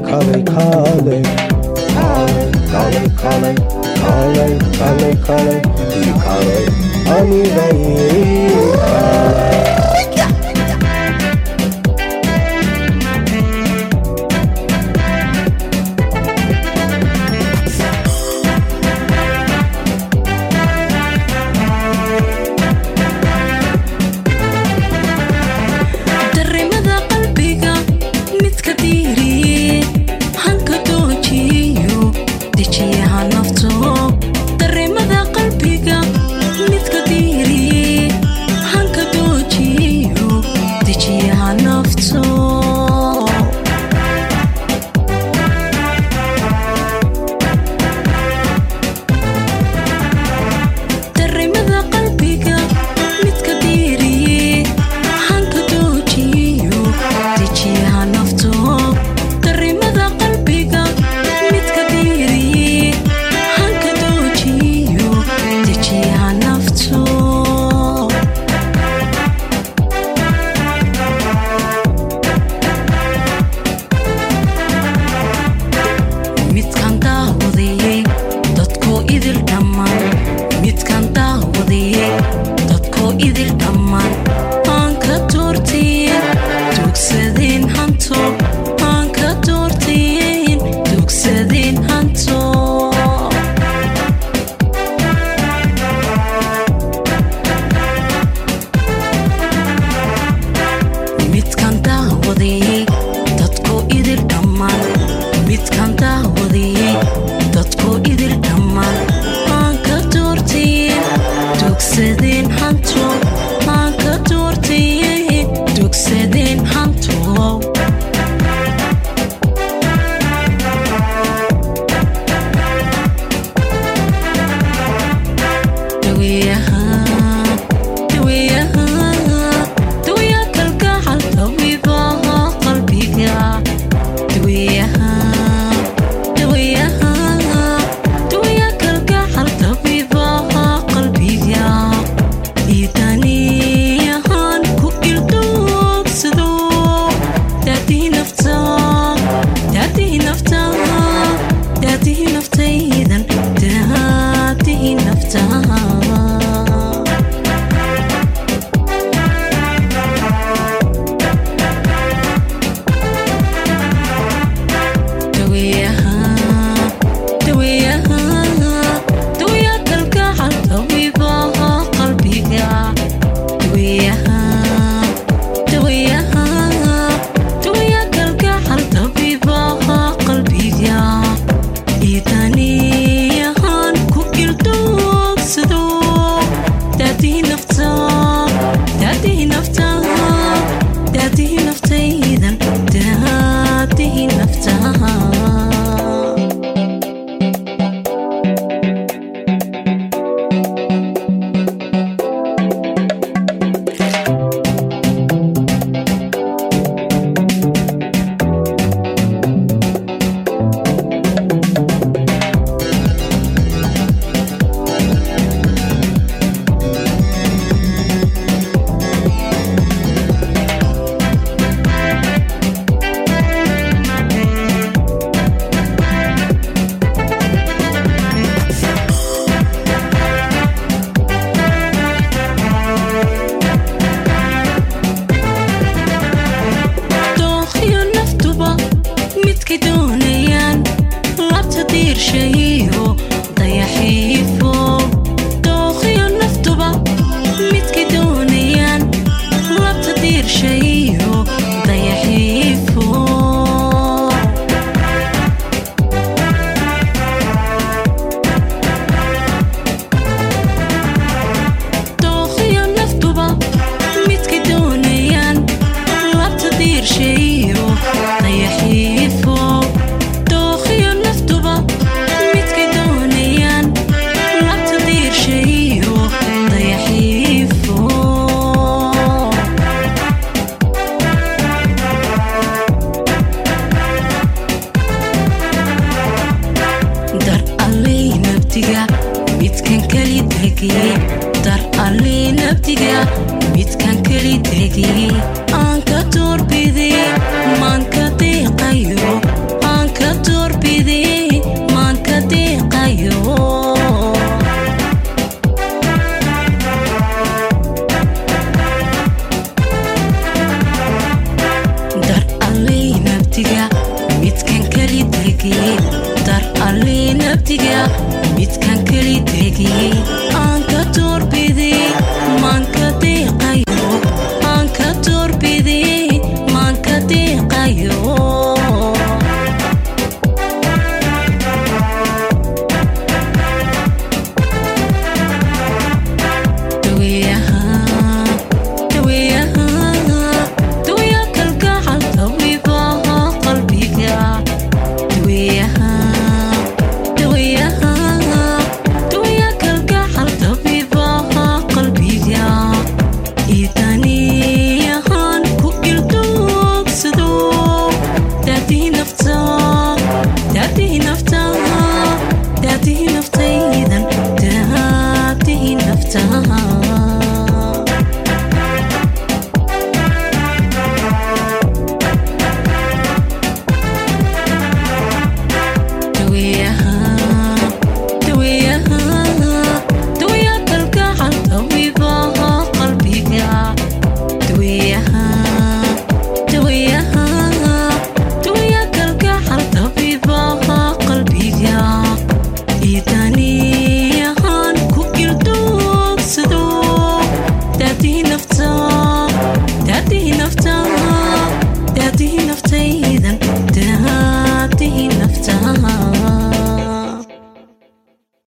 kaalay kaalay kaalay kaalay kaalay kaalay kaalay ii kaalay aniga ii kaalay dareemada qalbiga midka diiriye hanka doojiyo dejiyaha nafto dareemada qalbiga midka diiriye hanka doojiyo dejiyaha nafto dareemada qalbiga midka diiriye hanka doojiyo dejiyaha nafto dareemada qalbiga midka diiriye hanka doojiyo dejiyaha nafto midkaan daawadayey dadkoo idil dhammaan midkaan daawadayey dadkoo idil dhammaan aan ka doortayen dugsadeen hanto aan ka doortayen dugsadeen hanto midkaan daawadayey dadkoo idil dhammaan midkaan daawadayey dadkoo idil dhammaan aan ka doortayen dugsadeen hanto aan ka doortayen dugsadeen hanto daweeyaha daweeyaha daweeya kalgacal tabiibaha qalbiga daweeyaha daweeyaha daweeya kalgacal tabiibaha qalbiga diidaniyahan ku ildoogsado daadii nafta daadii nafta daadii naftaydan daadii nafta daweeyaha daweeyaha daweeya kalgacal tabiibaha qalbiga daweeyaha daweeyaha daweeya kalgacal tabiibaha qalbiga iidaniyahan ku ildoogsado daadii nafta daadii nafta daadii naftaydan daadii nafta dookhiyo naftuba midkay doonayaan labta diirshayiyo dayaxiifo dookhiyo naftuba midkay doonayaan labta diirshayiyo dayaxiifo dookhiyo naftuba midkay doonayaan labta diirshayiyo dayaxiifo dookhiyo naftuba midkay doonayaan labta diirshayiyo dayaxiifo dar alley nabdiga midkan keli degiyey dar alley nabdiga midkan keli degiyey aan ka doorbidey maan ka deeqayo aan midkan keli degiyey dar allii nabdiga midkan keli degiyey aan ka doorbidey maan ka deeqay